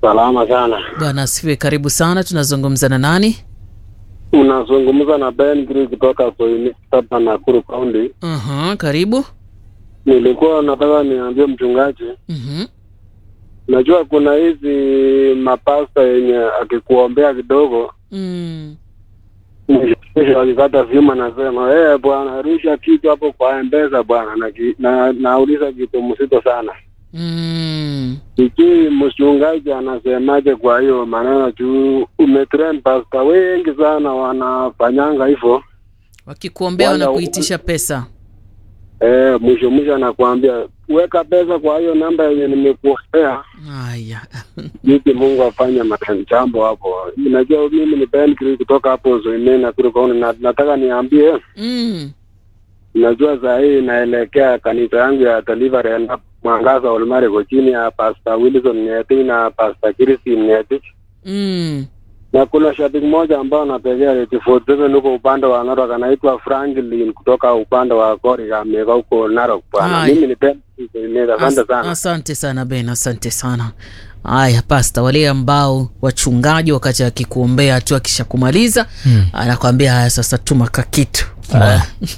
Salama sana. Bwana asifiwe. Karibu sana. Tunazungumza na nani? Unazungumza na Ben Gri kutoka Soini hapa Nakuru County. uh Karibu. Nilikuwa nataka niambie mchungaji, Mhm. najua kuna hizi mapasta yenye akikuombea kidogo Mm. mwisho akikata vyuma anasema eh, bwana rusha kitu hapo kwa mpesa bwana, na, ki- na nauliza kitu mzito sana Mm. sijui mchungaji anasemaje kwa hiyo maneno juu umetrain pasta wengi sana wanafanyanga hivyo Wakikuombea Wala- wanakuitisha pesa. Eh, mwisho mwisho anakuambia weka pesa kwa hiyo namba yenye nimekuombea, Haya. jinsi Mungu afanye majambo hapo. Najua mimi ni Ben Kiri kutoka hapo Zoimeni Nakuru County, na nataka niambie, mm. najua saa hii inaelekea kanisa yangu ya Delivery and Mwangaza Olmare iko chini ya Pastor Wilson Nyeti na Pastor Christine Nyeti, Mm. na kuna shabiki mmoja ambao anategea 47 huko upande wa Narok anaitwa Franklin kutoka upande wa Koriga ameka huko Narok bwana. Hai. Mimi ni Ben Kiri Zoimeni, asante As- sana. Asante sana Ben, asante sana. Haya pasta, wale ambao wachungaji wakati akikuombea tu akishakumaliza Mm. anakwambia haya, sasa tuma kakitu. Wow.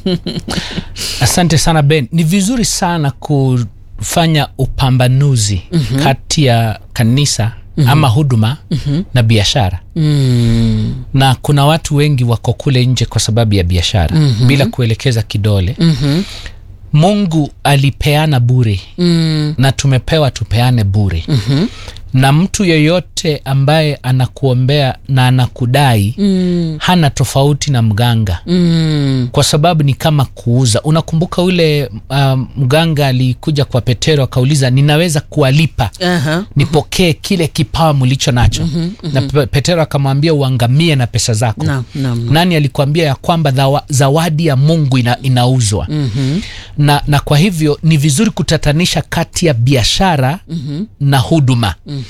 Asante sana Ben, ni vizuri sana kufanya upambanuzi kati ya kanisa ama huduma na biashara, Mm. na kuna watu wengi wako kule nje kwa sababu ya biashara bila kuelekeza kidole. Mhm. Mungu alipeana bure Mm. na tumepewa tupeane bure Mhm. na mtu yeyote ambaye anakuombea na anakudai Mm. hana tofauti na mganga Mm. kwa sababu ni kama kuuza. Unakumbuka ule uh, mganga alikuja kwa Petero akauliza, ninaweza kuwalipa Aha. nipokee kile kipawa mlicho nacho? Na Pe- Petero akamwambia uangamie na pesa zako. Naam, naam. Nani alikwambia ya kwamba dhawa, zawadi ya Mungu ina, inauzwa? Mhm. na, na kwa hivyo ni vizuri kutatanisha kati ya biashara na huduma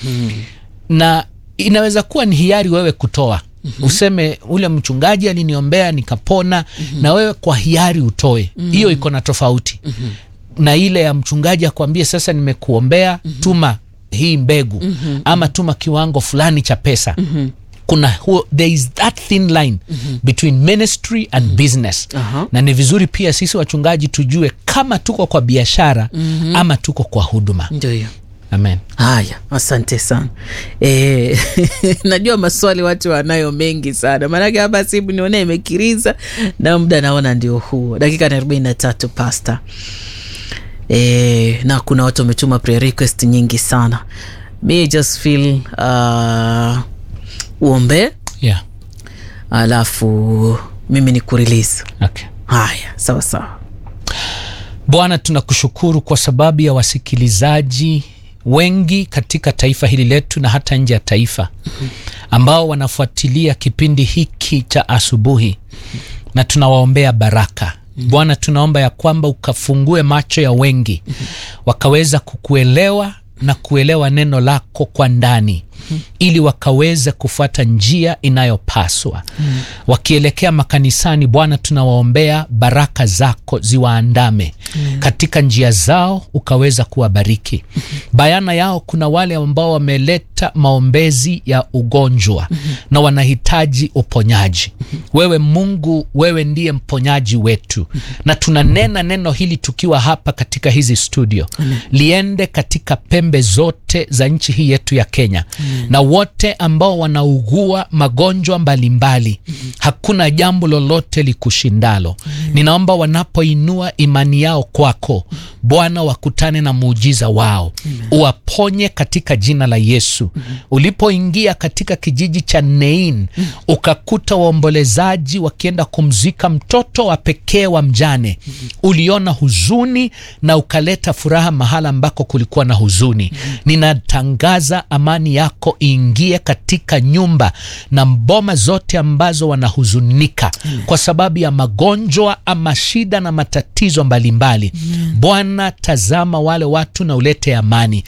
na inaweza kuwa ni hiari wewe kutoa useme ule mchungaji aliniombea nikapona na wewe kwa hiari utoe hiyo iko na tofauti na ile ya mchungaji akwambie sasa nimekuombea tuma hii mbegu ama tuma kiwango fulani cha pesa kuna huo, there is that thin line between ministry and business Aha. na ni vizuri pia sisi wachungaji tujue kama tuko kwa biashara ama tuko kwa huduma Ndio hiyo. amen Haya, asante sana e, najua maswali watu wanayo mengi sana, maanake hapa simu nione imekiriza na muda naona ndio huo, dakika na arobaini na tatu pasta e, na kuna watu wametuma prayer request nyingi sana. Me just feel uh, uombe yeah. alafu mimi ni kurelease. okay. Haya, sawa sawa. bwana tunakushukuru kwa sababu ya wasikilizaji wengi katika taifa hili letu na hata nje ya taifa ambao wanafuatilia kipindi hiki cha asubuhi na tunawaombea baraka bwana tunaomba ya kwamba ukafungue macho ya wengi wakaweza kukuelewa na kuelewa neno lako kwa ndani ili wakaweze kufuata njia inayopaswa wakielekea makanisani bwana tunawaombea baraka zako ziwaandame katika njia zao ukaweza kuwabariki bayana yao kuna wale ambao wameleta maombezi ya ugonjwa na wanahitaji uponyaji wewe mungu wewe ndiye mponyaji wetu na tunanena neno hili tukiwa hapa katika hizi studio liende katika pembe zote za nchi hii yetu ya kenya na wote ambao wanaugua magonjwa mbalimbali hakuna jambo lolote likushindalo ninaomba wanapoinua imani yao kwako bwana wakutane na muujiza wao uwaponye katika jina la yesu ulipoingia katika kijiji cha nein ukakuta waombolezaji wakienda kumzika mtoto wa pekee wa mjane uliona huzuni na ukaleta furaha mahala ambako kulikuwa na huzuni ninatangaza amani yako iingie katika nyumba na mboma zote ambazo wanahuzunika kwa sababu ya magonjwa ama shida na matatizo mbalimbali bwana tazama wale watu na ulete amani